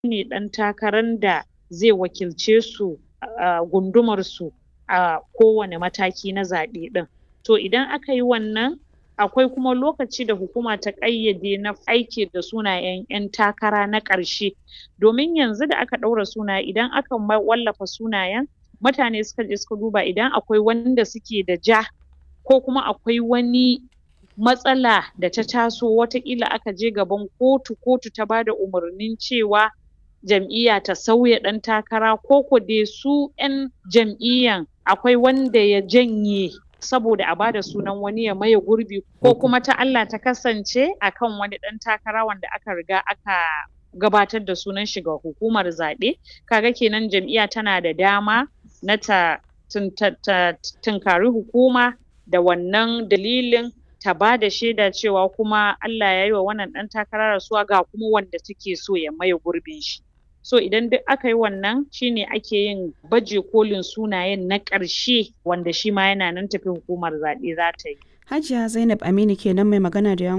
ne ɗan takarar da zai wakilce su a gundumar su a kowane mataki na zaɓe ɗin to idan aka yi wannan akwai kuma lokaci da hukuma ta ƙayyade na aiki da sunayen ƴan takara na ƙarshe domin yanzu da aka ɗaura sunaye idan aka wallafa sunayen mutane suka je suka duba idan akwai wanda suke da ja ko kuma akwai wani matsala da ta taso wataƙila aka je gaban kotu, kotu ta bada umarnin cewa jam'iyya ta sauya ɗan takara ko ko dai su ƴan jam'iyyan akwai wanda ya janye saboda a bada sunan wani ya maye gurbi ko kuma ta Allah ta kasance akan wani ɗan takara wanda aka riga aka gabatar da sunan shi ga hukumar zaɓe kaga kenan jam'iyya tana da dama na ta tunkari hukuma da wannan dalilin ta bada shaida cewa kuma Allah yayi wa wannan ɗan takara rasuwa ga kuma wanda take so ya maye gurbin shi so idan duk aka yi wannan shine ake yin baje kolin sunayen na ƙarshe wanda shi ma yana nan tafe hukumar zaɓe za ta yi Hajiya Zainab Aminu kenan mai magana da yawun